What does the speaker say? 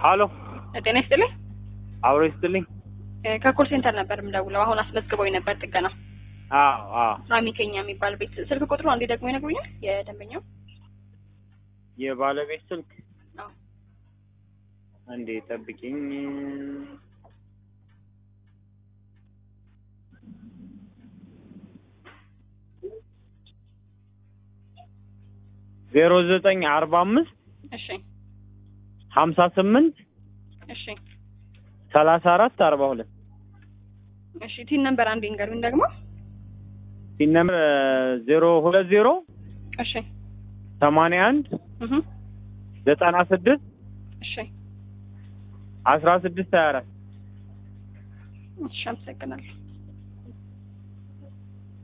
ሀሎ ጤና ይስጥልኝ። አብሮ ይስጥልኝ። ከኮል ሴንተር ነበር የምደውለው። አሁን አስመዝግበው ነበር ጥገና አዎ አዎ ሳሚ ከኛ የሚባል ቤት ስልክ ቁጥሩ አንዴ ደግሞ ይነግሩኛል የደንበኛው የባለቤት ስልክ አዎ እንዴ ጠብቂኝ። ዜሮ ዘጠኝ አርባ አምስት እሺ ሀምሳ ስምንት እሺ ሰላሳ አራት አርባ ሁለት እሺ ቲን ነምበር አንዴ ንገሩኝ ደግሞ ሲነምር ዜሮ ሁለት ዜሮ እሺ ሰማንያ አንድ እህ ዘጠና ስድስት እሺ አስራ ስድስት ሀያ አራት እሺ አመሰግናለሁ